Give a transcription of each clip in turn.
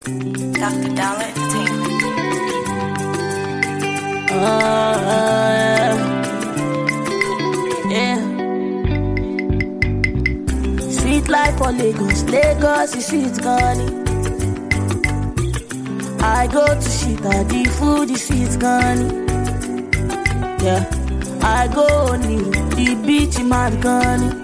Dr. Dollar Entertainment. Uh, yeah. Sweet life for Lagos, Lagos is sweet gone. I go to Shita, the food is sweet gone. Yeah, I go near the beach in Marconi.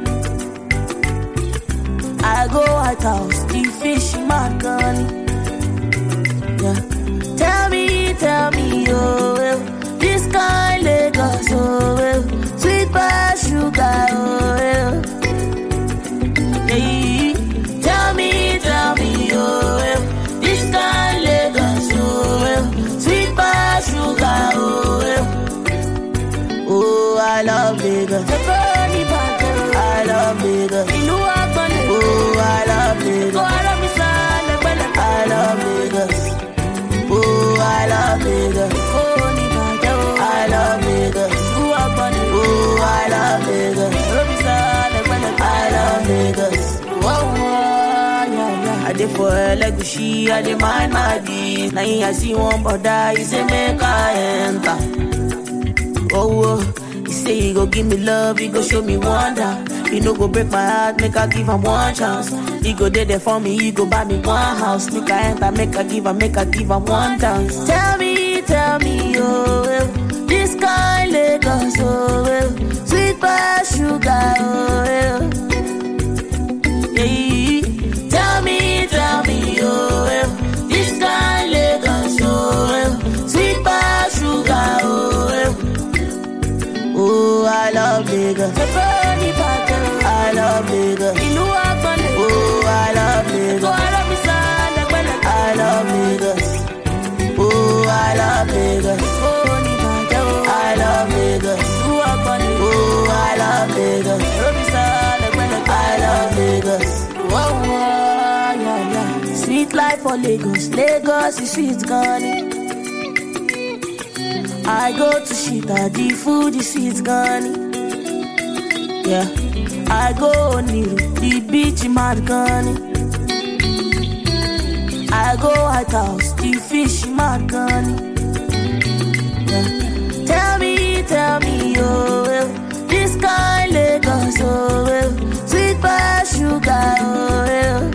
I go White House, the fish in Marconi. Yeah, tell me, tell me, oh, well, this kind Lagos, oh, well, sweet by sugar, oh, well. Hey, tell me, tell me, oh, well, this kind Lagos, oh, well, sweet by sugar, oh, well. Oh, I love Lagos. I love Lagos. Oh, I love Lagos. I love Lagos. Oh, I love Lagos. I love Lagos. Oh, I love Lagos. I love Lagos. Whoa, whoa, yeah, yeah. I did for Legushi, I did mind my bees. Now I see one brother, he say make I enter. Oh, oh, he say he go give me love, he go show me wonder. He no go break my heart, make I give him one chance. He go there, there for me, he go buy me one house. Make I enter, make I give him, make I give him one dance. Tell me, tell me, oh, well, this kind Lagos, oh, well, sweet by sugar, oh, well. Yeah, tell me, tell me, oh, well, this kind Lagos, oh, well, sweet by sugar, oh, well. Oh, I love Lagos. I love Lagos. Oh, I love Lagos. I love Lagos. Oh, I love Lagos. I love Lagos. Oh, I love Lagos. I love Lagos. Whoa, whoa, yeah, yeah. Sweet life for Lagos. Lagos is sweet, gone. I go to Shita, the food is sweet, gone. Yeah, I go near the beach in Marconi. I go White House, the fish in Marconi. Yeah. Tell me, tell me, oh, well, this kind Lagos, oh, well, sweet by sugar, oh, well.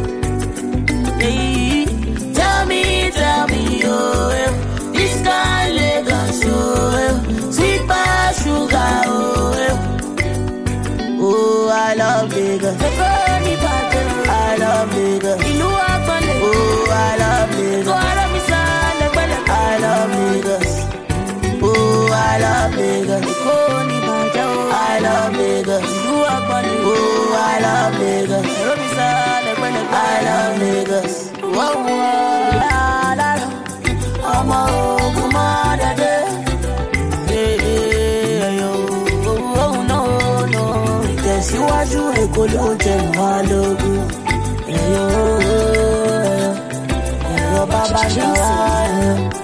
Hey, tell me, tell me, oh, well, this kind Lagos, oh, well, sweet by sugar, oh, well. Oh, I love Lagos. I love Lagos. Oh, I love Lagos. I love Lagos. Oh, I love Lagos. I love Lagos. Oh, I love Lagos. I love Lagos. Whoa, whoa, la, la, la. ọmọ ogun mọ́ dẹ́dẹ́. Eh, eh, yo, oh, oh, no, no. Ìtẹ̀síwájú Èkó ló ń tẹ̀ wá lógún. Ẹ̀yọ́ ẹ̀yọ́ ẹ̀yọ́ bàbá ṣàwá ẹ̀yọ́.